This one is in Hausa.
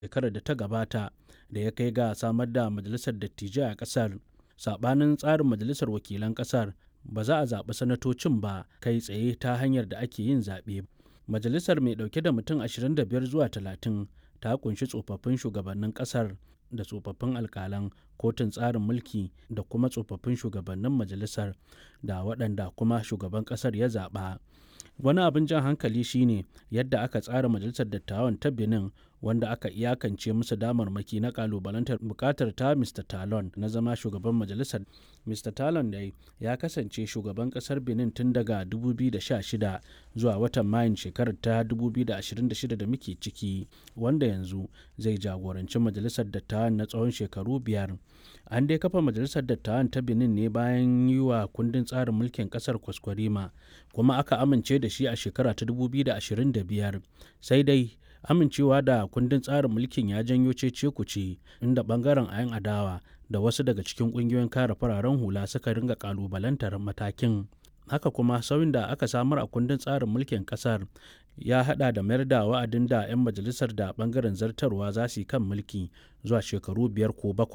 shekarar da ta gabata da ya kai ga samar da majalisar dattijai a ƙasar saɓanin tsarin majalisar wakilan ƙasar ba za a zaɓi sanatocin ba kai tsaye ta hanyar da ake yin zaɓe majalisar mai ɗauke da mutum 25 zuwa 30 ta kunshi tsofaffin shugabannin ƙasar da tsofaffin alkalan kotun tsarin mulki da kuma tsofaffin shugabannin majalisar da waɗanda kuma shugaban ƙasar ya zaɓa wani abin jan hankali shine yadda aka tsara majalisar dattawan ta benin wanda aka iyakance musu damarmaki na kalubalantar bukatar ta mr talon na zama shugaban majalisar mr talon dai ya kasance shugaban kasar benin tun daga 2016 zuwa watan mayun shekarar ta 2026 da muke ciki wanda yanzu zai jagoranci majalisar dattawan na tsawon shekaru biyar an dai kafa majalisar dattawan ta benin ne bayan yi wa kundin tsarin mulkin kasar kwaskwarima kuma aka amince da shi a shekara ta 2025 sai dai amincewa da kundin tsarin mulkin ya janyo cece kuce inda bangaren ayan adawa da wasu daga cikin kungiyoyin kare fararen hula suka ringa kalubalantar matakin haka kuma sauyin da aka samar a kundin tsarin mulkin kasar ya hada da mayar da wa'adin da 'yan majalisar da bangaren zartarwa za su yi kan mulki zuwa shekaru biyar ko bakwai